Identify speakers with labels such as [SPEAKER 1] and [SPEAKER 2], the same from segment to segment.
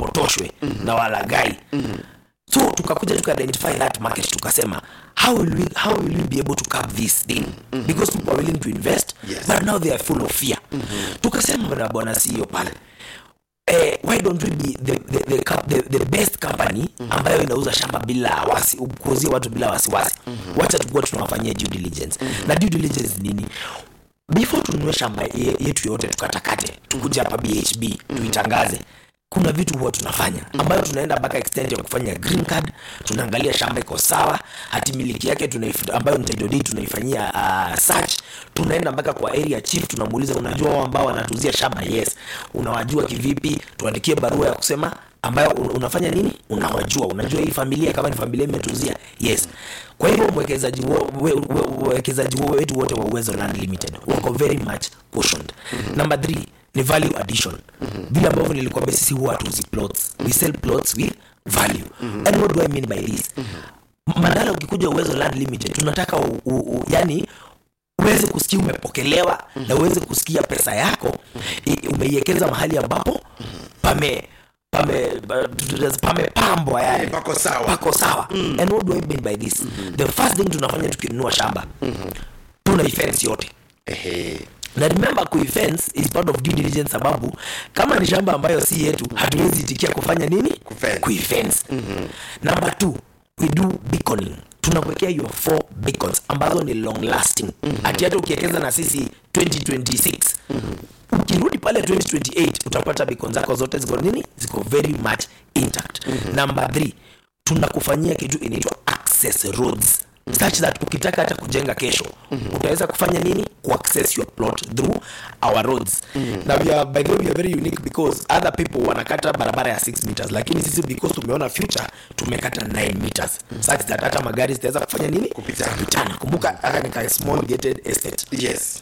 [SPEAKER 1] wapotoshwe na walagai so tukakuja tuka identify that market tukasema how will we, how will we be able to curb this thing because people are willing to invest
[SPEAKER 2] Yes.
[SPEAKER 1] but now they are full of fear tukasema na bwana CEO pale eh, why don't we be the, the, the, co- the, the best company ambayo inauza shamba bila wasi kuuzia watu bila wasiwasi wacha tukuwa tunawafanyia due diligence na due diligence ni nini before tununue shamba ye- yetu yote tukatakate tukuja hapa bhb tuitangaze kuna vitu huwa tunafanya ambayo tunaenda mpaka extent ya kufanya green card tunaangalia shamba iko sawa hati miliki yake tunaif- ambayo ni title deed tunaifanyia uh, search tunaenda mpaka kwa area chief tunamuuliza unajua wao ambao wanatuzia shamba yes unawajua kivipi tuandikie barua ya kusema ambayo un- unafanya nini unawajua unajua hii familia kama ni familia imetuzia yes kwa hivyo mwekezaji wo- we- we- wawekezaji wo- wetu wote wa uwezo land limited wako very much cautioned number three ni value addition vile ambavyo nilikwambia sisi huwa hatuuzi plots we sell plots with value and what do i mean by this madala ukikuja uwezo land limited tunataka u, u, u, yani uweze kusikia umepokelewa na uweze kusikia pesa yako i- umeiwekeza mahali ambapo pame pame pamepambwa yani
[SPEAKER 2] pako sawa
[SPEAKER 1] pako sawa and what do i mean by this the first thing tunafanya tukinunua shamba tuna ifence yote
[SPEAKER 2] Ehe.
[SPEAKER 1] na remember kuifence is part of due diligence sababu kama ni shamba ambayo si yetu hatuwezi itikia kufanya nini
[SPEAKER 2] Kufence.
[SPEAKER 1] kuifence number two we do beaconing tunakuwekea your four beacons ambazo ni long lasting ati hata ukiwekeza na sisi 2026 ukirudi pale 2028 utapata beacon zako zote ziko nini ziko very much intact number three tunakufanyia kitu inaitwa access roads such that ukitaka hata kujenga kesho utaweza kufanya nini kuaccess your plot through our roads na we are, by the way we are very unique because other people wanakata barabara ya 6 meters lakini sisi because tumeona future tumekata 9 meters such that hata magari zitaweza kufanya nini
[SPEAKER 2] Kupitana.
[SPEAKER 1] kupitana kumbuka hata ni ka small gated estate
[SPEAKER 2] yes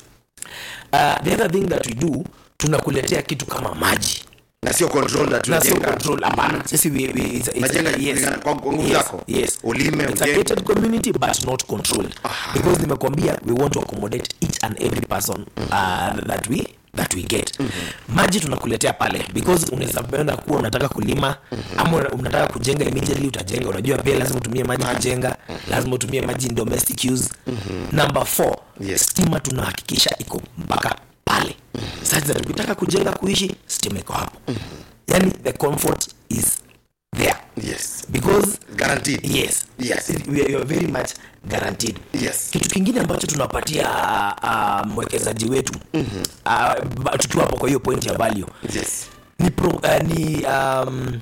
[SPEAKER 1] uh, the other thing that we do tunakuletea kitu kama maji
[SPEAKER 2] na sio control that
[SPEAKER 1] na sio
[SPEAKER 2] tunajenga.
[SPEAKER 1] control hapana sisi we, we, it's, it's,
[SPEAKER 2] Unajenga kulingana kwa nguvu
[SPEAKER 1] yes,
[SPEAKER 2] zako.
[SPEAKER 1] yes.
[SPEAKER 2] Ulime,
[SPEAKER 1] it's a
[SPEAKER 2] ujenge.
[SPEAKER 1] gated community but not controlled because nimekwambia we want to accommodate each and every person uh, that we that we get maji tunakuletea pale because unaweza penda kuwa unataka kulima ama una- unataka kujenga immediately utajenga unajua pia lazima utumie maji kujenga lazima utumie maji in domestic use number four
[SPEAKER 2] Yes.
[SPEAKER 1] stima tunahakikisha iko mpaka pale sasa tukitaka kujenga kuishi stima iko hapo yani the comfort is there
[SPEAKER 2] yes
[SPEAKER 1] because
[SPEAKER 2] guaranteed
[SPEAKER 1] yes
[SPEAKER 2] Yes.
[SPEAKER 1] we are, you are very much guaranteed
[SPEAKER 2] Yes.
[SPEAKER 1] kitu kingine ambacho tunapatia uh, mwekezaji wetu mm-hmm. uh, tukiwa hapo kwa hiyo point ya value
[SPEAKER 2] yes
[SPEAKER 1] ni, pro, uh, ni um,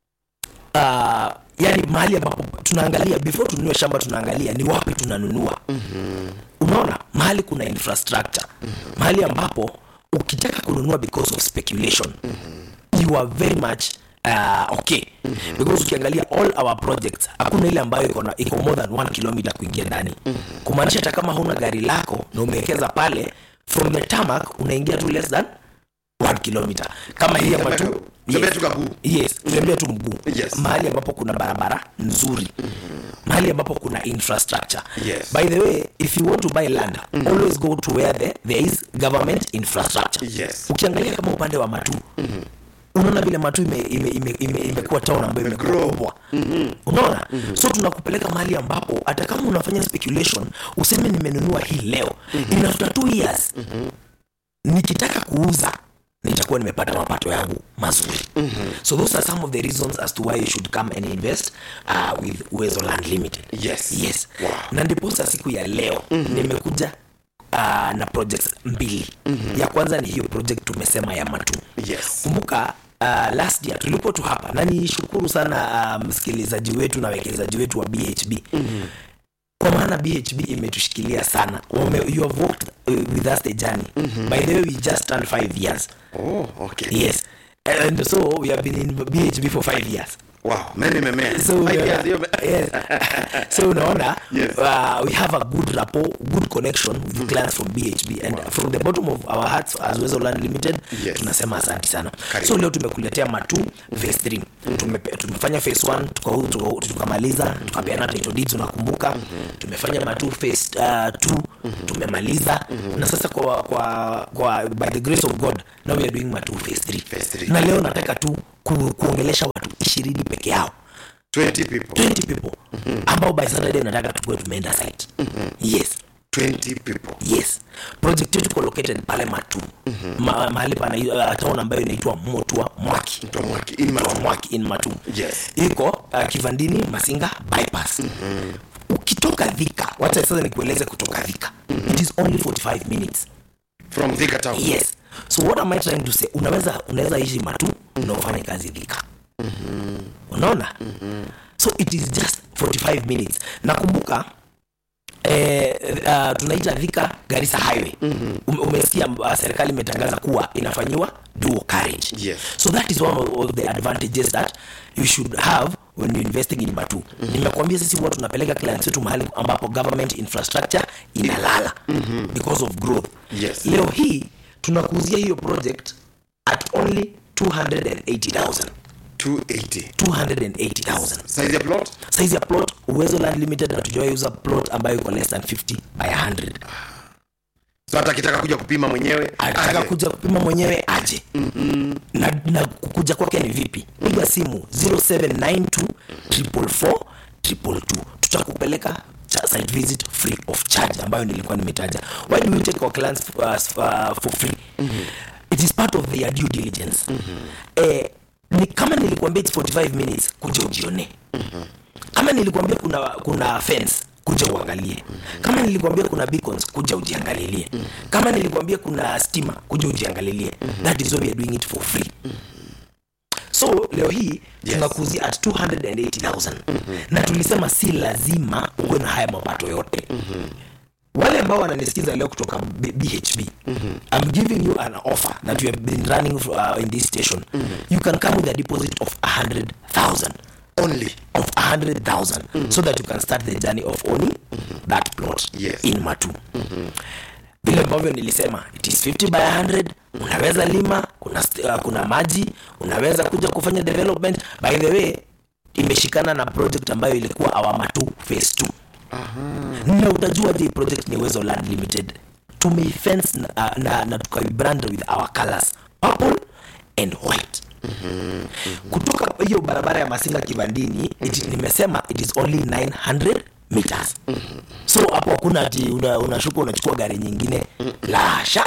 [SPEAKER 1] uh, yani mahali ambapo tunaangalia before tununue shamba tunaangalia ni wapi tunanunua mm-hmm. unaona mahali kuna infrastructure mm-hmm. mahali ambapo ukitaka kununua because of speculation mm-hmm. you are very much uh, okay mm-hmm. because ukiangalia all our projects hakuna ile ambayo iko na- iko more than one kilometer kuingia ndani mm-hmm. kumaanisha hata kama huna gari lako na umewekeza pale from the tarmac unaingia tu less than one kilometer kama hii ama tu
[SPEAKER 2] Tembea tu kabuu.
[SPEAKER 1] yes tutembea tu mguu
[SPEAKER 2] Yes.
[SPEAKER 1] mahali ambapo kuna barabara nzuri mahali ambapo kuna infrastructure
[SPEAKER 2] Yes.
[SPEAKER 1] by the way if you want to buy land always go to where the, there is government infrastructure
[SPEAKER 2] Yes.
[SPEAKER 1] ukiangalia kama upande wa matu unaona vile matu imekuwa ime, ime, ime, imekuwa town ambayo imekuwa
[SPEAKER 2] Imegrow.
[SPEAKER 1] kubwa unaona so tunakupeleka mahali ambapo hata kama unafanya speculation useme nimenunua hii leo in after two years nikitaka kuuza nitakuwa nimepata mapato yangu mazuri so those are some of the reasons as to why you should come and invest uh, with uwezo land limited
[SPEAKER 2] Yes.
[SPEAKER 1] yes
[SPEAKER 2] Wow.
[SPEAKER 1] na ndiposa siku ya leo nimekuja uh, na projects mbili ya kwanza ni hiyo project tumesema ya matu
[SPEAKER 2] yes
[SPEAKER 1] kumbuka uh, last year tulipo tu hapa na nishukuru sana uh, msikilizaji wetu na wekezaji wetu wa bhb mm-hmm. kwa maana bhb imetushikilia sana Wame, you have walked uh, with us the journey mm-hmm. by the way we just turned five years
[SPEAKER 2] oh okay
[SPEAKER 1] yes and so we have been in bhb for five years
[SPEAKER 2] wow mimi nimemea
[SPEAKER 1] so,
[SPEAKER 2] Five
[SPEAKER 1] uh,
[SPEAKER 2] years, hiyo me-
[SPEAKER 1] yes. so unaona
[SPEAKER 2] Yes.
[SPEAKER 1] uh, we have a good rapport good connection with clients from bhb and from the bottom of our hearts as Wezo Land limited
[SPEAKER 2] Yes.
[SPEAKER 1] tunasema asante sana
[SPEAKER 2] Karibu.
[SPEAKER 1] so leo tumekuletea matu phase 3 Tume, tumefanya phase 1 tuka- tuka- tukamaliza tukapeana title deeds unakumbuka tumefanya matu phase 2 tumemaliza na sasa kwa, kwa, kwa by the grace of god now we are doing matu phase 3
[SPEAKER 2] Phase three.
[SPEAKER 1] na leo nataka tu ku, kuongelesha watu ishirini peke yao
[SPEAKER 2] 20 people
[SPEAKER 1] 20 people ambao by Saturday nataka tukuwe tumeenda site yes
[SPEAKER 2] 20 people
[SPEAKER 1] yes project yetu iko located pale matu Ma, mahali pana uh, town ambayo inaitwa motua mwaki
[SPEAKER 2] Mtu wa Mwaki, in
[SPEAKER 1] Motua
[SPEAKER 2] Matu.
[SPEAKER 1] mwaki in matu
[SPEAKER 2] Yes.
[SPEAKER 1] iko uh, kivandini masinga bypass ukitoka dhika wacha sasa nikueleze kutoka dhika it is only 45 minutes
[SPEAKER 2] from Thika town
[SPEAKER 1] yes so what am i trying to say unaweza unaweza ishi matu na ufanye kazi dhika unaona so it is just 45 minutes nakumbuka eh, uh, tunaita dhika garissa highway mm-hmm. umesikia uh, serikali imetangaza kuwa inafanyiwa dual carriage
[SPEAKER 2] Yes.
[SPEAKER 1] so that is one of the advantages that you should have when you're investing in matu mm-hmm. nimekuambia sisi huwa tunapeleka clients wetu mahali ambapo government infrastructure inalala mm-hmm. because of growth
[SPEAKER 2] Yes.
[SPEAKER 1] leo hii tunakuuzia hiyo project at only 280000
[SPEAKER 2] 280
[SPEAKER 1] 280000
[SPEAKER 2] size ya plot
[SPEAKER 1] size ya plot uwezo land limited hatujawahi uza plot ambayo iko less than 50 by 100
[SPEAKER 2] so hata akitaka kuja kupima mwenyewe
[SPEAKER 1] anataka
[SPEAKER 2] aje.
[SPEAKER 1] kuja kupima mwenyewe aje mm-hmm. na, na kukuja kwake ni vipi piga simu 0792 444 222 tutakupeleka cha- site visit free of charge ambayo nilikuwa nimetaja why do we take our clients uh, uh, for free mm-hmm. it is part of their due diligence mm-hmm. eh, ni kama nilikuambia it's 45 minutes kuja ujione mm-hmm. kama nilikuambia kuna kuna fence kuja uangalie kama nilikuambia kuna beacons kuja ujiangalilie kama nilikuambia kuna stima kuja ujiangalilie that is why we are doing it for free so leo hii
[SPEAKER 2] Yes.
[SPEAKER 1] tunakuuzia at 280000 na tulisema si lazima uwe na haya mapato yote wale ambao wananisikiza leo kutoka B- bhb i'm giving you an offer that we have been running uh, in this station you can come with a deposit of 100000
[SPEAKER 2] only
[SPEAKER 1] of 100,000 so that you can start the journey of owning that plot
[SPEAKER 2] Yes.
[SPEAKER 1] in Matu. Vile ambavyo nilisema it is 50 by 100 unaweza lima kuna, st- uh, kuna maji unaweza kuja kufanya development by the way imeshikana na project ambayo ilikuwa our Matu phase 2 na utajua je project ni Uwezo Land Limited tumeifence na, uh, na, na tukaibrand with our colors purple and white kutoka hiyo barabara ya masinga kibandini it, nimesema it is only 900 meters so hapo hakuna ati una- unashuka unachukua gari nyingine la hasha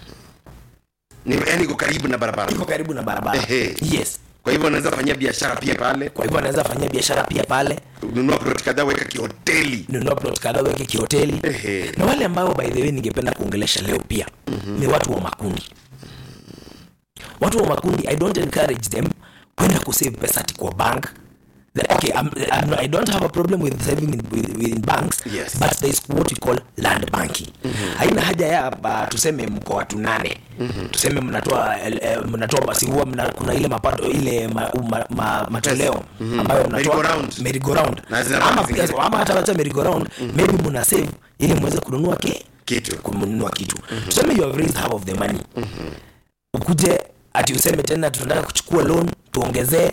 [SPEAKER 2] ni yani iko karibu na barabara
[SPEAKER 1] iko karibu na barabara
[SPEAKER 2] Ehe.
[SPEAKER 1] yes
[SPEAKER 2] kwa hivyo anaweza fanyia biashara pia pale
[SPEAKER 1] kwa hivyo anaweza fanyia biashara pia pale
[SPEAKER 2] nunua plot kadhaa weka kihoteli
[SPEAKER 1] nunua plot kadhaa weke kihoteli
[SPEAKER 2] Ehe.
[SPEAKER 1] na wale ambao by the way ningependa kuongelesha leo pia ni watu wa makundi watu wa makundi i don't encourage them kwenda kusave pesa ati kwa bank The- okay I'm, I'm, not- i don't have a problem with saving in, with, within banks
[SPEAKER 2] Yes.
[SPEAKER 1] but there is what we call land banking haina haja ya uh, tuseme mko watu nane tuseme mnatoa eh, eh, mnatoa basi huwa mna, kuna ile mapato ile ma, ma, ma, matoleo ambayo mnatoa
[SPEAKER 2] Merry-go-round.
[SPEAKER 1] merry go round
[SPEAKER 2] Na zile
[SPEAKER 1] ama
[SPEAKER 2] banki
[SPEAKER 1] pia
[SPEAKER 2] zingine.
[SPEAKER 1] ama hata wacha merry go round maybe mna save ili muweze kununua ke
[SPEAKER 2] Kitu.
[SPEAKER 1] kununua kitu tuseme you have raised half of the money ukuje ati useme tena tunataka kuchukua loan tuongezee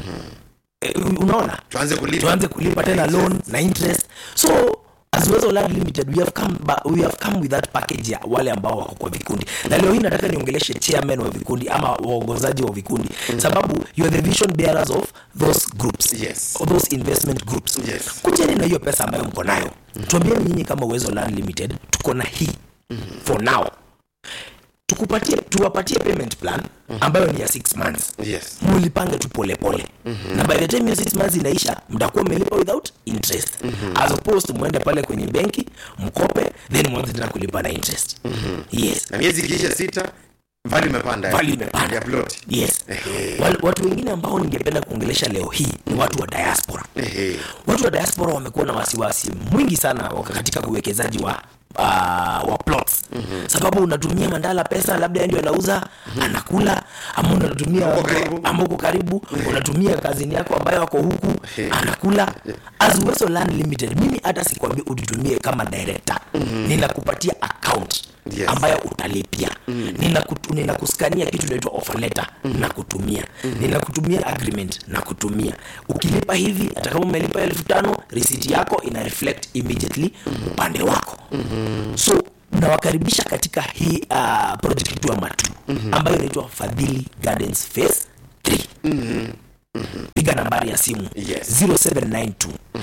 [SPEAKER 1] Eh, unaona
[SPEAKER 2] tuanze kulipa
[SPEAKER 1] tuanze kulipa tena loan na interest so as Uwezo Land Limited we have come ba, we have come with that package ya wale ambao wako kwa vikundi na leo hii nataka niongeleshe chairman wa vikundi ama waongozaji wa vikundi sababu you are the vision bearers of those groups
[SPEAKER 2] Yes.
[SPEAKER 1] of those investment groups
[SPEAKER 2] Yes.
[SPEAKER 1] kujeni na hiyo pesa ambayo mko nayo tuambieni nyinyi kama Uwezo Land Limited tuko na hii for now tukupatie tuwapatie payment plan ambayo ni ya 6 months
[SPEAKER 2] yes
[SPEAKER 1] mulipange tu polepole mm-hmm. na by the time hiyo six months inaisha mtakuwa mmelipa without interest mm-hmm. as opposed to mwende pale kwenye benki mkope then mwanze tena kulipa na interest mm-hmm. yes
[SPEAKER 2] na miezi ikiisha sita vali imepanda
[SPEAKER 1] Value imepanda.
[SPEAKER 2] ya plot
[SPEAKER 1] yes
[SPEAKER 2] Ehe.
[SPEAKER 1] Wal, watu wengine ambao ningependa kuongelesha leo hii ni watu wa diaspora
[SPEAKER 2] Ehe.
[SPEAKER 1] watu wa diaspora wamekuwa na wasiwasi mwingi sana waka- katika uwekezaji wa uh, wa plots mm-hmm. sababu unatumia mandala pesa labda yeye ndio anauza mm-hmm. anakula ama unatumia
[SPEAKER 2] Uko karibu.
[SPEAKER 1] ama uko karibu unatumia kazini yako ambayo ako huku
[SPEAKER 2] Ehe.
[SPEAKER 1] anakula as Uwezo Land Limited mimi hata sikwambia ututumie kama director mm-hmm. ninakupatia account
[SPEAKER 2] Yes.
[SPEAKER 1] ambayo utalipia mm. ninakutu, ninakuskania kitu inaitwa offer letter mm. na kutumia mm. ninakutumia agreement na kutumia ukilipa hivi hata kama umelipa elfu tano risiti yako ina reflect immediately upande wako mm-hmm. so nawakaribisha katika hii uh, project yetu ya matu mm-hmm. ambayo inaitwa fadhili gardens phase piga nambari ya simu
[SPEAKER 2] Yes.
[SPEAKER 1] 0792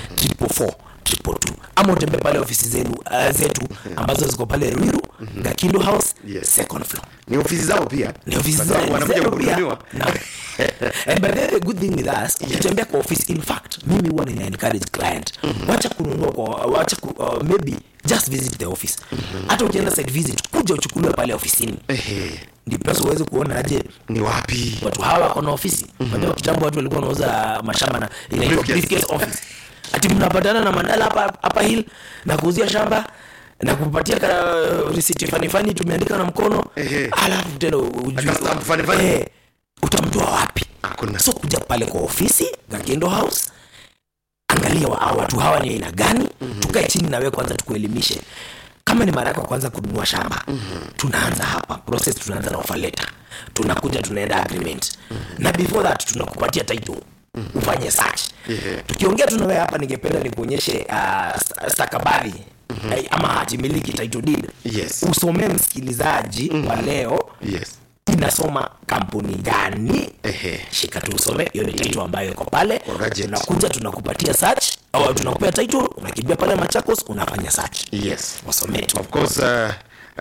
[SPEAKER 1] 444 222 ama utembee pale ofisi zenu uh, zetu ambazo ziko pale ruiru gakindo house
[SPEAKER 2] Yes.
[SPEAKER 1] second floor
[SPEAKER 2] ni ofisi zao pia
[SPEAKER 1] ni ofisi
[SPEAKER 2] Kwa sababu
[SPEAKER 1] zetu
[SPEAKER 2] wanakuja
[SPEAKER 1] zetu pia.
[SPEAKER 2] kuhudumiwa
[SPEAKER 1] Na- and by the way, the good thing with us ukitembea kwa office in fact mimi huwa nina encourage client wacha kununua kwa wacha ku, uh, maybe just visit the office hata ukienda site visit kuja uchukuliwe pale ofisini
[SPEAKER 2] Ehe,
[SPEAKER 1] ndiposa uweze kuona aje
[SPEAKER 2] ni wapi
[SPEAKER 1] watu hawa wako na ofisi unajua kitambo watu walikuwa wanauza mashamba na inaitwa
[SPEAKER 2] Briefcase.
[SPEAKER 1] briefcase office ati mnapatana na mandala hapa hapa hill na kuuzia shamba na kupatia ka risiti fani fani tumeandika na mkono
[SPEAKER 2] Ehe.
[SPEAKER 1] alafu tena ujui
[SPEAKER 2] Aka stamp fani fani.
[SPEAKER 1] Eh, utamtoa wapi
[SPEAKER 2] Hakuna.
[SPEAKER 1] so kuja pale kwa ofisi Gakendo House angalia wa, hawa watu hawa ni aina gani tukae chini na wewe kwanza tukuelimishe kama ni mara yako ya kwanza kununua shamba tunaanza hapa process tunaanza na offer letter tunakuja tunaenda agreement na before that tunakupatia title ufanye search
[SPEAKER 2] Yeah.
[SPEAKER 1] tukiongea tu na wewe hapa ningependa nikuonyeshe uh, stakabadhi eh, ama hati miliki title deed
[SPEAKER 2] Yes.
[SPEAKER 1] usomee msikilizaji wa leo
[SPEAKER 2] yes
[SPEAKER 1] inasoma kampuni gani
[SPEAKER 2] Ehe.
[SPEAKER 1] shika tu usome hiyo ni title ambayo iko pale
[SPEAKER 2] Kwa gadget.
[SPEAKER 1] tunakuja tunakupatia search au tunakupea title unakimbia pale machakos unafanya search
[SPEAKER 2] yes
[SPEAKER 1] wasomee tu
[SPEAKER 2] of course uh,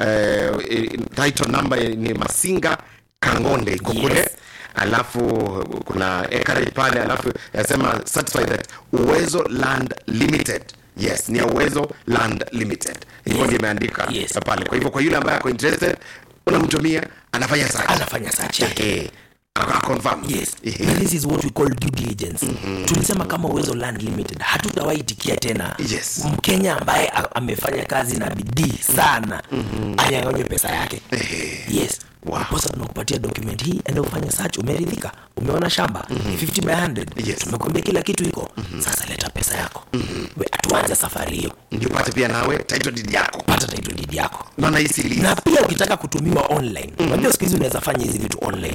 [SPEAKER 2] uh, title number ni masinga kangonde iko
[SPEAKER 1] Yes.
[SPEAKER 2] kule alafu kuna acreage pale alafu yasema certify that uwezo land limited yes ni ya uwezo land limited hivyo
[SPEAKER 1] Yes.
[SPEAKER 2] ndio imeandika
[SPEAKER 1] Yes.
[SPEAKER 2] pale kwa hivyo kwa yule ambaye ako interested unamtumia anafanya search
[SPEAKER 1] anafanya search yake
[SPEAKER 2] Ehe. Aka- confirm
[SPEAKER 1] yes
[SPEAKER 2] Ehe.
[SPEAKER 1] na this is what we call due diligence tulisema kama uwezo land limited hatutawaitikia tena
[SPEAKER 2] Yes.
[SPEAKER 1] mkenya ambaye a- amefanya kazi na bidii sana anyanganywe pesa yake yes
[SPEAKER 2] Wow.
[SPEAKER 1] Ndiposa tunakupatia document hii enda ufanye search umeridhika umeona shamba ni 50 by 100
[SPEAKER 2] Yes.
[SPEAKER 1] tumekwambia kila kitu iko sasa leta pesa yako We, tuanze safari hiyo
[SPEAKER 2] ndio upate pia nawe title deed yako
[SPEAKER 1] pata title deed yako
[SPEAKER 2] maana hii si lease.
[SPEAKER 1] na pia ukitaka kutumiwa online unajua siku hizi unaweza fanya hizi vitu online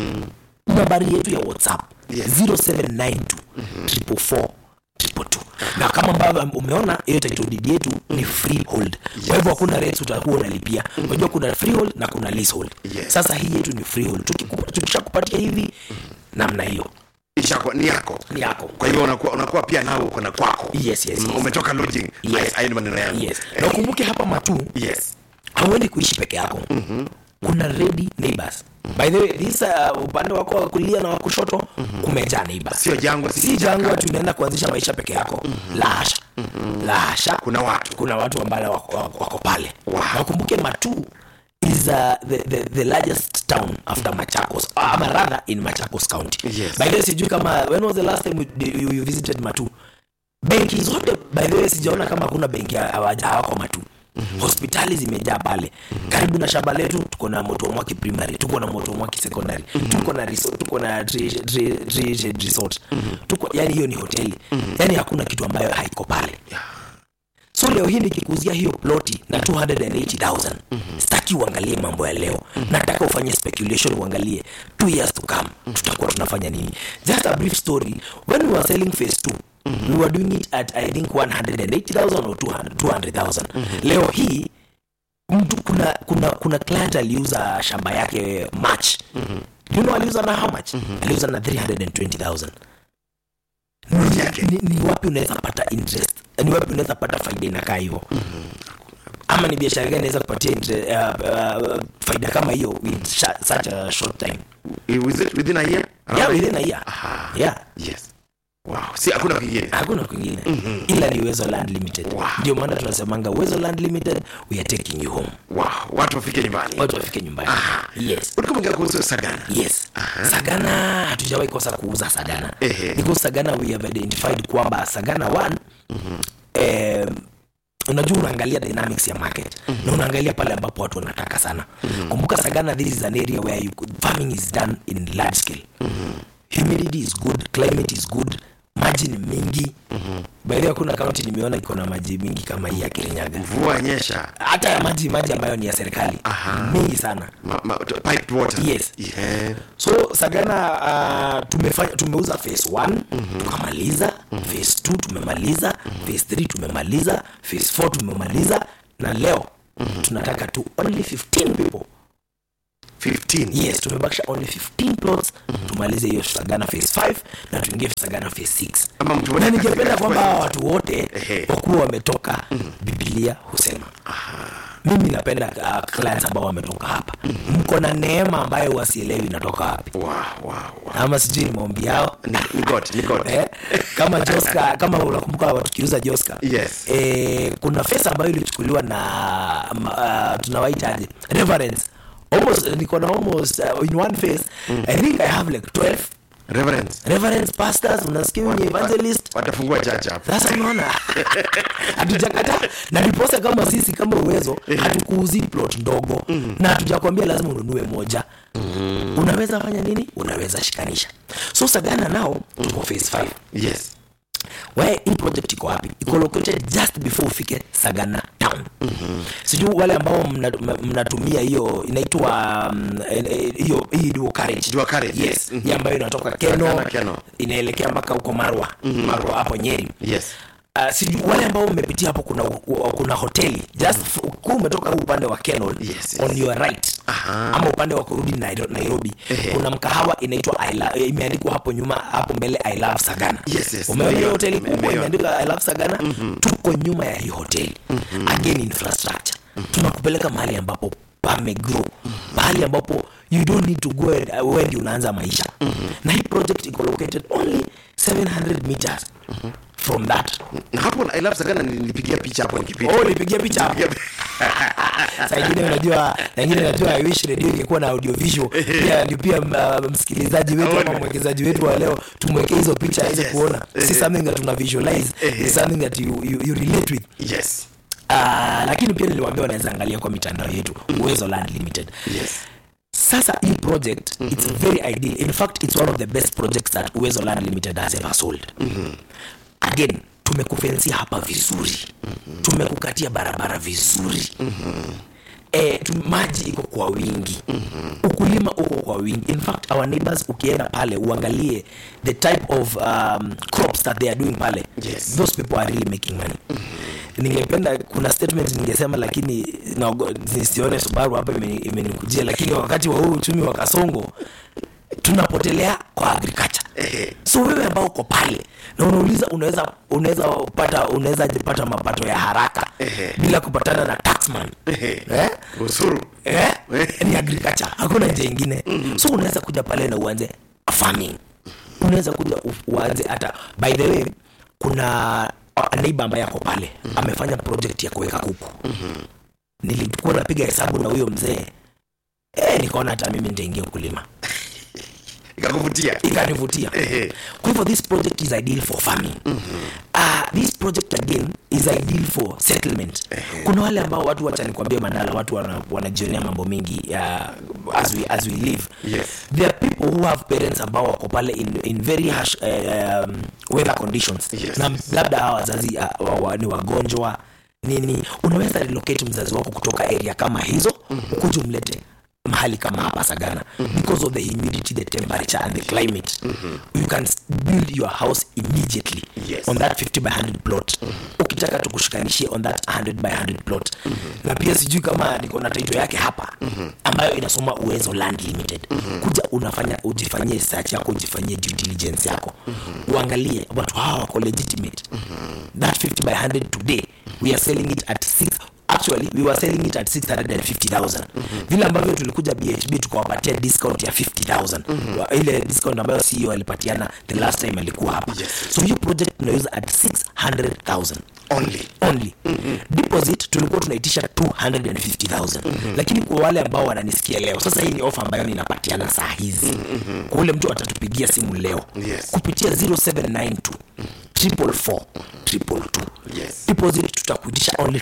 [SPEAKER 1] nambari yetu ya whatsapp
[SPEAKER 2] Yes.
[SPEAKER 1] 0792 444 222. na kama ambavyo umeona hiyo title deed yetu ni freehold kwa hivyo hakuna rates utakuwa unalipia unajua kuna freehold na kuna leasehold
[SPEAKER 2] Yes.
[SPEAKER 1] sasa hii yetu ni freehold Tukikupa- tukishakupatia hivi namna hiyo
[SPEAKER 2] Ishakuwa- ni yako
[SPEAKER 1] ni yako
[SPEAKER 2] kwa hivyo unakuwa, unakuwa pia nao uko na kwako
[SPEAKER 1] Yes, yes, yes.
[SPEAKER 2] Mm, umetoka lodging
[SPEAKER 1] Yes.
[SPEAKER 2] Haya- haya ni maneno yangu
[SPEAKER 1] yes
[SPEAKER 2] Eh,
[SPEAKER 1] na ukumbuke hapa matu
[SPEAKER 2] yes
[SPEAKER 1] hauendi kuishi peke yako kuna ready neighbors by the way this uh, upande wako wa kulia na wa kushoto kumejaa neighbors
[SPEAKER 2] sio jangwa si
[SPEAKER 1] si jangwa
[SPEAKER 2] kichaka.
[SPEAKER 1] tunaenda kuanzisha maisha peke yako la hasha la hasha
[SPEAKER 2] kuna watu
[SPEAKER 1] kuna watu ambao wako, wako, wako pale
[SPEAKER 2] Wow.
[SPEAKER 1] na ukumbuke matu is uh, the, the, the largest town after machakos uh, ama rather in machakos county
[SPEAKER 2] Yes.
[SPEAKER 1] by the way sijui kama when was the last time you, you, you visited matu benki zote by the way sijaona kama kuna benki hawaja- hawako matu hospitali zimejaa pale karibu na shamba letu tuko na motomwaki primary tuko na motomwaki secondary tuko na resort, tuko na tri- tri- tri- resort tuko yani hiyo ni hoteli yani hakuna kitu ambayo haiko pale so leo hii nikikuzia hiyo ploti na 280000 sitaki uangalie mambo ya leo nataka ufanye speculation uangalie two years to come tutakuwa tunafanya nini just a brief story when we were selling phase 2 we were doing it at i think 180000 or 200 200000 leo hii mtu kuna kuna kuna client aliuza shamba yake march you know aliuza na how much aliuza na 320000
[SPEAKER 2] Plot yake.
[SPEAKER 1] ni, ni wapi unaweza pata interest ni wapi unaweza pata faida inakaa hivyo ama ni biashara gani inaweza kupatia intre- uh, uh, faida kama hiyo with sha- such a short time
[SPEAKER 2] Was it within a year
[SPEAKER 1] yeah, within a year
[SPEAKER 2] Aha.
[SPEAKER 1] yeah
[SPEAKER 2] yes wow si hakuna kingine
[SPEAKER 1] hakuna kwingine ila ni uwezo land limited
[SPEAKER 2] Wow.
[SPEAKER 1] ndio maana tunasemanga uwezo land limited we are taking you home
[SPEAKER 2] wow watu wafike nyumbani
[SPEAKER 1] watu wafike nyumbani yes
[SPEAKER 2] ulikuwa mwongea kuhusu sagana
[SPEAKER 1] yes sagana hatujawahi kosa kuuza sagana
[SPEAKER 2] Ehe.
[SPEAKER 1] because sagana we have identified kwamba sagana one eh, unajua unaangalia dynamics ya market na unaangalia pale ambapo watu wanataka sana kumbuka sagana this is an area where you could, farming is done in large scale humidity is good climate is good maji ni mingi by the way hakuna kaunti nimeona iko na maji mingi kama hii ya kirinyaga
[SPEAKER 2] mvua nyesha
[SPEAKER 1] hata ya maji maji ambayo ni ya serikali
[SPEAKER 2] Aha.
[SPEAKER 1] mingi sana
[SPEAKER 2] ma, ma, piped water
[SPEAKER 1] Yes.
[SPEAKER 2] yeah.
[SPEAKER 1] so sagana uh, tumefanya tumeuza phase 1 tukamaliza phase 2 tumemaliza phase 3 tumemaliza phase 4 tumemaliza na leo tunataka tu only 15 people
[SPEAKER 2] 15
[SPEAKER 1] yes tumebakisha only 15 plots tumalize hiyo sagana phase 5 na tuingie sagana phase 6
[SPEAKER 2] Ama mtu
[SPEAKER 1] na
[SPEAKER 2] mmoja
[SPEAKER 1] ningependa
[SPEAKER 2] katika
[SPEAKER 1] kwamba hawa watu wote
[SPEAKER 2] Ehe.
[SPEAKER 1] wakuwa wametoka bibilia husema mimi napenda uh, clients ambao wametoka hapa mko na neema ambayo wasielewi inatoka wapi
[SPEAKER 2] wow, wow, wow.
[SPEAKER 1] ama sijui ni maombi yao
[SPEAKER 2] Ni, ni God, ni God.
[SPEAKER 1] eh, kama Joska, kama unakumbuka tukiuza Joska
[SPEAKER 2] Yes.
[SPEAKER 1] eh, kuna fesa ambayo ilichukuliwa na uh, tunawaitaje reverence almost niko na almost uh, in one face I think I have like 12
[SPEAKER 2] Reverends,
[SPEAKER 1] reverence pastors unasikia wenye evangelist
[SPEAKER 2] watafungua church hapo
[SPEAKER 1] sasa unaona hatujakata na ndiposa kama sisi kama uwezo hatukuuzi plot ndogo na hatujakwambia lazima ununue moja unaweza fanya nini unaweza shikanisha so sagana nao tuko phase 5
[SPEAKER 2] yes
[SPEAKER 1] we hii project iko wapi iko located just before ufike sagana town sijui wale ambao mna- mna- mnatumia hiyo inaitwa mm, eh, eh, hiyo hii dual carriage
[SPEAKER 2] Dual carriage,
[SPEAKER 1] yes
[SPEAKER 2] yes. Mhm.
[SPEAKER 1] hii ambayo inatoka keno,
[SPEAKER 2] Sagana, Keno.
[SPEAKER 1] inaelekea mpaka huko marwa marwa hapo nyeri
[SPEAKER 2] yes
[SPEAKER 1] Uh, sijui wale ambao mmepitia hapo kuna kuna hoteli just f- kuu umetoka huu upande wa Kenol
[SPEAKER 2] Yes, yes.
[SPEAKER 1] on your right
[SPEAKER 2] Aha.
[SPEAKER 1] ama upande wa kurudi Nairo- Nairobi
[SPEAKER 2] Ehe.
[SPEAKER 1] kuna mkahawa inaitwa I lo- eh, imeandikwa hapo nyuma hapo mbele I love Sagana
[SPEAKER 2] Yes, yes.
[SPEAKER 1] umeona hiyo
[SPEAKER 2] Nimeiona,
[SPEAKER 1] hoteli kubwa
[SPEAKER 2] nimeiona.
[SPEAKER 1] imeandikwa I love Sagana tuko nyuma ya hii hoteli again infrastructure tunakupeleka mahali ambapo pamegrow mahali ambapo you don't need to go and- uh, wewe ndio unaanza maisha na hii project iko located only 700 meters from that
[SPEAKER 2] na hapo I love Sagana nilipigia picha hapo nikipita
[SPEAKER 1] Oh, ulipigia picha hapo. Saa ingine unajua, na ingine najua I wish radio ingekuwa na audio visual. Pia ndio pia uh, msikilizaji wetu ama mwekezaji wetu wa leo tumwekee hizo picha aweze
[SPEAKER 2] Yes.
[SPEAKER 1] kuona. Si something that tuna visualize, it's something that you, you, you relate with.
[SPEAKER 2] yes
[SPEAKER 1] Uh, lakini pia niliwaambia wanaweza angalia kwa mitandao yetu Uwezo Land Limited.
[SPEAKER 2] yes
[SPEAKER 1] Sasa hii project it's very ideal. In fact, it's one of the best projects that Uwezo Land Limited has ever sold. Again, tumekufensia hapa vizuri. Tumekukatia barabara vizuri. Eh, tu, maji iko kwa wingi ukulima uko kwa wingi in fact our neighbors ukienda pale uangalie the type of um, crops that they are doing pale
[SPEAKER 2] Yes.
[SPEAKER 1] those people are really making money ningependa kuna statement ningesema lakini naogo- nisione subaru hapa imeni- imenikujia lakini wakati wa huu uchumi wa kasongo tunapotelea kwa agriculture so wewe ambao uko pale na unauliza unaweza unaweza pata unaweza jipata mapato ya haraka bila kupatana na taxman eh?
[SPEAKER 2] usuru
[SPEAKER 1] eh? ni agriculture hakuna njia ingine so unaweza kuja pale na uanze farming unaweza kuja u- uanze hata by the way kuna neiba ambaye ako pale amefanya project ya kuweka kuku nilikuwa napiga hesabu na huyo mzee eh, nikaona hata mimi nitaingia ukulima
[SPEAKER 2] ikakuvutia
[SPEAKER 1] ikanivutia
[SPEAKER 2] Ehe.
[SPEAKER 1] kwa hivyo this project is ideal for farming uh, this project again is ideal for settlement kuna wale ambao watu wacha nikwambie mandala watu wana- wanajionea mambo mengi uh, as, we, as we live
[SPEAKER 2] Yes.
[SPEAKER 1] there are people who have parents ambao wako pale in, in very harsh uh, um, weather conditions
[SPEAKER 2] Yes,
[SPEAKER 1] na
[SPEAKER 2] yes.
[SPEAKER 1] labda hawa wazazi uh, wa, wa, ni wagonjwa nini unaweza relocate mzazi wako kutoka area kama hizo ukuja umlete mahali kama hapa sagana because of the humidity the temperature and the climate you can s- build your house immediately
[SPEAKER 2] Yes.
[SPEAKER 1] on that 50 by 100 plot ukitaka tukushikanishie on that 100 by 100 plot na pia sijui kama niko na title yake hapa ambayo inasoma uwezo land limited kuja unafanya ujifanyie search yako ujifanyie due diligence yako uangalie watu hawa wako legitimate that 50 by 100 today we are selling it at 6 actually we were selling it at 650000 vile ambavyo tulikuja bhb tukawapatia discount ya 50000 Wa- ile discount ambayo ceo alipatiana the last time alikuwa hapa
[SPEAKER 2] Yes.
[SPEAKER 1] so hiyo project tunauza at 600000
[SPEAKER 2] only
[SPEAKER 1] only deposit tulikuwa tunaitisha 250000 lakini kwa wale ambao wananisikia leo sasa hii ni ofa ambayo ninapatiana saa hizi kwa ule mtu atatupigia simu leo
[SPEAKER 2] Yes.
[SPEAKER 1] kupitia 0792 triple four triple two
[SPEAKER 2] Yes.
[SPEAKER 1] deposit tutakuitisha only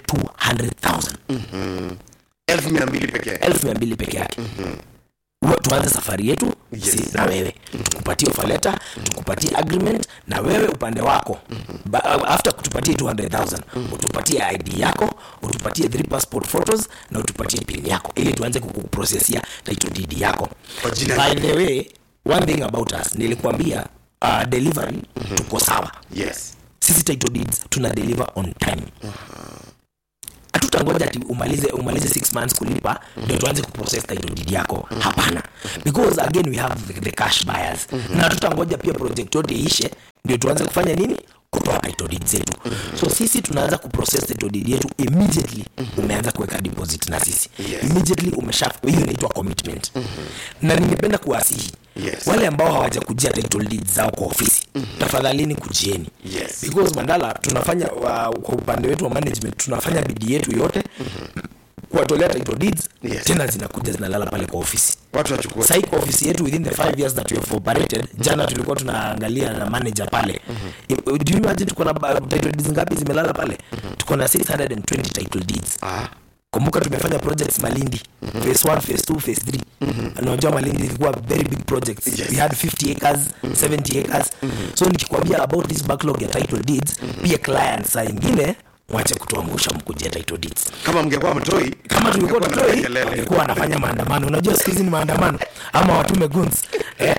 [SPEAKER 1] 200000
[SPEAKER 2] elfu mia mbili pekee
[SPEAKER 1] elfu mia mbili peke yake Uwe- tuanze safari yetu
[SPEAKER 2] Yes.
[SPEAKER 1] si na wewe tukupatie offer letter tukupatie agreement na wewe upande wako ba, after kutupatie 200000 utupatie id yako utupatie three passport photos na utupatie pin yako ili tuanze kukuprosesia title deed yako
[SPEAKER 2] Kwa jina-
[SPEAKER 1] by the way one thing about us nilikuambia uh, delivery tuko sawa
[SPEAKER 2] yes
[SPEAKER 1] sisi title deeds tuna deliver on time hatutangoja ati umalize umalize six months kulipa ndio tuanze kuprocess title deed yako hapana because again we have the, the cash buyers na hatutangoja pia project yote iishe ndio tuanze kufanya nini kutoa title deed zetu so sisi tunaanza kuprocess title deed yetu immediately umeanza kuweka deposit na sisi
[SPEAKER 2] Yes.
[SPEAKER 1] immediately umesha hiyo inaitwa commitment na ningependa kuwasihi
[SPEAKER 2] Yes.
[SPEAKER 1] wale ambao hawajakujia title deed zao kwa ofisi tafadhalini kujieni
[SPEAKER 2] Yes.
[SPEAKER 1] because mandala tunafanya uh, kwa upande wetu wa management tunafanya bidii yetu yote kuwatolea title deeds
[SPEAKER 2] Yes.
[SPEAKER 1] tena zinakuja zinalala pale kwa ofisi
[SPEAKER 2] watu wachukue
[SPEAKER 1] sahii kwa ofisi yetu within the five years that we have operated jana tulikuwa tunaangalia na manager pale mm-hmm. do you imagine tuko na uh, title deeds ngapi zimelala pale tuko na 620 title deeds
[SPEAKER 2] ah,
[SPEAKER 1] kumbuka tumefanya projects malindi phase 1 phase 2 phase 3 unajua malindi ilikuwa very big projects
[SPEAKER 2] Yes.
[SPEAKER 1] we had 50 acres 70 acres so nikikwambia about this backlog ya title deeds pia clients saa ingine mwache kutuangusha mkujia title deeds
[SPEAKER 2] kama mngekuwa mtoi
[SPEAKER 1] kama tulikuwa
[SPEAKER 2] mngekuwa na
[SPEAKER 1] tutoi
[SPEAKER 2] kelele.
[SPEAKER 1] walikuwa wanafanya maandamano unajua siku hizi ni maandamano ama watume guns eh?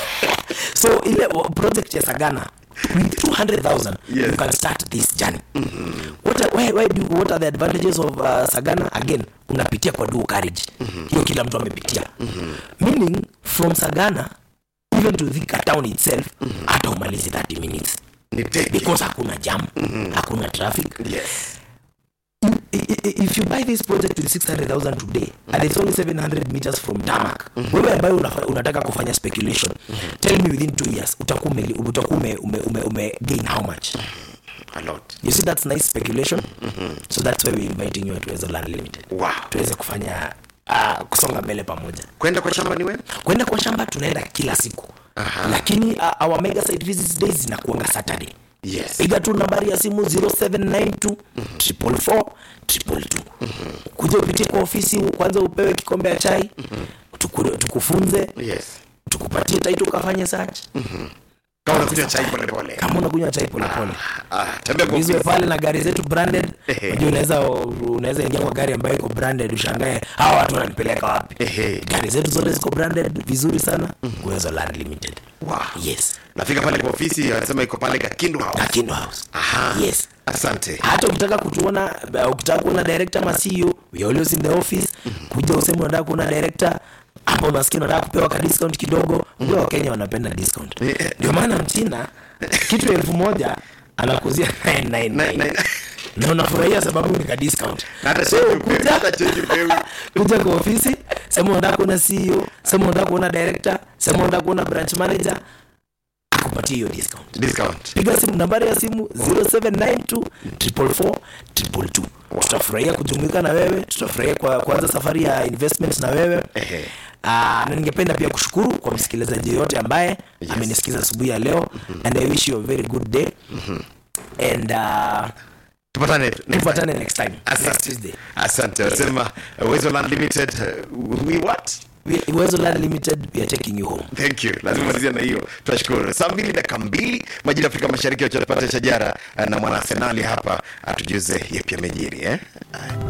[SPEAKER 1] so ile wa- project ya sagana with 200000
[SPEAKER 2] Yes.
[SPEAKER 1] you can start this journey what, are, why, why do, what are the advantages of uh, sagana again unapitia kwa dual carriage hiyo kila mtu amepitia meaning from sagana even to Thika town itself hata umalizi 30 minutes
[SPEAKER 2] ni teke
[SPEAKER 1] because hakuna jam hakuna traffic
[SPEAKER 2] yes
[SPEAKER 1] I- i- if you buy this project with 600000 today and it's only 700 meters from tarmac wewe ambayo unafa- unataka kufanya speculation tell me within two years utakuwa ume, utakuwa ume, ume, ume, ume gain how much
[SPEAKER 2] a lot
[SPEAKER 1] you see that's nice speculation so that's why we're inviting you to Ezo Land limited
[SPEAKER 2] wow
[SPEAKER 1] tuweze kufanya uh, kusonga mbele pamoja
[SPEAKER 2] kwenda kwa shamba ni wewe
[SPEAKER 1] kwenda kwa shamba tunaenda kila siku
[SPEAKER 2] Aha.
[SPEAKER 1] lakini uh, our mega site visits days zinakuanga saturday
[SPEAKER 2] yes
[SPEAKER 1] piga tu nambari ya simu 0792 444 222 kuja upitie kwa ofisi kwanza upewe kikombe ya chai tuku, tukufunze
[SPEAKER 2] yes
[SPEAKER 1] tukupatie taiti ukafanye search
[SPEAKER 2] kama unakunywa chai pole pole
[SPEAKER 1] kama unakunywa chai polepole
[SPEAKER 2] ah tembea kwa
[SPEAKER 1] izwe
[SPEAKER 2] ofisi
[SPEAKER 1] pale na gari zetu branded
[SPEAKER 2] Ehe.
[SPEAKER 1] unajua unaweza unaweza ingia kwa gari ambayo iko branded ushangae hawa watu wananipeleka wapi
[SPEAKER 2] Ehe.
[SPEAKER 1] gari zetu zote ziko branded vizuri sana uwezo land limited
[SPEAKER 2] wow
[SPEAKER 1] yes
[SPEAKER 2] nafika pale kwa ofisi anasema iko pale Kakindu House
[SPEAKER 1] Kakindo house
[SPEAKER 2] aha
[SPEAKER 1] yes
[SPEAKER 2] asante
[SPEAKER 1] hata ukitaka kutuona uh, ukitaka kuona director ama CEO we are always in the office kuja useme unataka kuona director hapo unasikia unataka kupewa ka discount kidogo ndio wakenya wanapenda discount
[SPEAKER 2] Yeah.
[SPEAKER 1] ndio maana mchina kitu elfu moja anakuzia 999
[SPEAKER 2] Na- na-
[SPEAKER 1] na unafurahia sababu ni ka discount
[SPEAKER 2] hata
[SPEAKER 1] so
[SPEAKER 2] change upewi,
[SPEAKER 1] kuja
[SPEAKER 2] hata change upewi.
[SPEAKER 1] kuja kwa ofisi sema unataka kuona CEO sema unataka kuona director sema unataka kuona branch manager akupatie hiyo discount
[SPEAKER 2] discount
[SPEAKER 1] piga simu nambari ya simu 0792 444 222 tutafurahia kujumuika na wewe tutafurahia kwa kuanza safari ya investment na wewe
[SPEAKER 2] Ehe.
[SPEAKER 1] Aa, na ningependa pia kushukuru kwa msikilizaji yoyote ambaye amenisikiza asubuhi ya leo and i wish you a very good day and uh,
[SPEAKER 2] tupatane next time.
[SPEAKER 1] tupatane next time next
[SPEAKER 2] asante
[SPEAKER 1] Tuesday
[SPEAKER 2] asante wasema uh, Uwezo Land Limited uh, we what
[SPEAKER 1] We- Uwezo Land Limited we are taking you home
[SPEAKER 2] thank you lazima malizia na hiyo tunashukuru saa mbili dakika mbili majira ya afrika mashariki wachotapata shajara uh, na mwana arsenali hapa atujuze yepi amejiri eh?